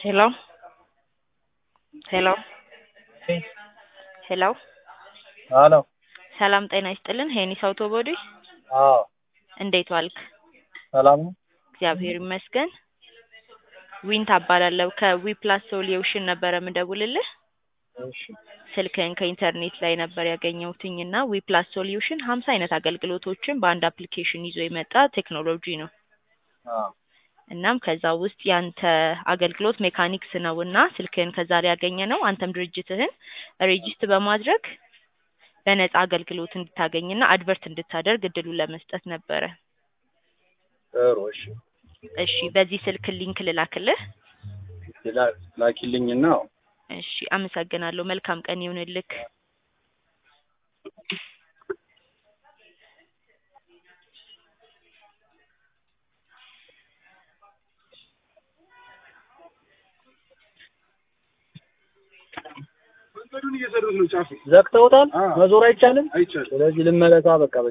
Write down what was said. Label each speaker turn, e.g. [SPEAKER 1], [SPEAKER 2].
[SPEAKER 1] ሄሎ ሄሎ ሄሎ
[SPEAKER 2] አሎ
[SPEAKER 1] ሰላም ጤና ይስጥልን። ሄኒስ አውቶቦዲ
[SPEAKER 2] አዎ
[SPEAKER 1] እንዴት ዋልክ?
[SPEAKER 2] ሰላም ነው።
[SPEAKER 1] እግዚአብሔር ይመስገን። ዊንታ እባላለሁ ከዊፕላስ ሶሉሽን ነበረ ምደውልልህ።
[SPEAKER 2] እሺ
[SPEAKER 1] ስልክህን ከኢንተርኔት ላይ ነበር ያገኘሁትኝ እና ዊፕላስ ሶሉሽን ሀምሳ አይነት አገልግሎቶችን በአንድ አፕሊኬሽን ይዞ የመጣ ቴክኖሎጂ ነው።
[SPEAKER 2] አዎ
[SPEAKER 1] እናም ከዛ ውስጥ ያንተ አገልግሎት ሜካኒክስ ነው እና ስልክህን ከዛ ላይ ያገኘ ነው። አንተም ድርጅትህን ሬጂስት በማድረግ በነፃ አገልግሎት እንድታገኝና አድቨርት እንድታደርግ እድሉን ለመስጠት ነበረ።
[SPEAKER 2] ጥሩ እሺ
[SPEAKER 1] እሺ በዚህ ስልክ ሊንክ ልላክልህ።
[SPEAKER 2] ላ- ላኪልኝና
[SPEAKER 1] እሺ አመሰግናለሁ። መልካም ቀን ይሁንልክ።
[SPEAKER 3] መንገዱን እየሰሩት ነው ጫፉ
[SPEAKER 2] ዘግተውታል።
[SPEAKER 3] አዎ።
[SPEAKER 2] መዞር አይቻልም።
[SPEAKER 3] አይቻልም
[SPEAKER 2] ስለዚህ ልመለሳ በቃ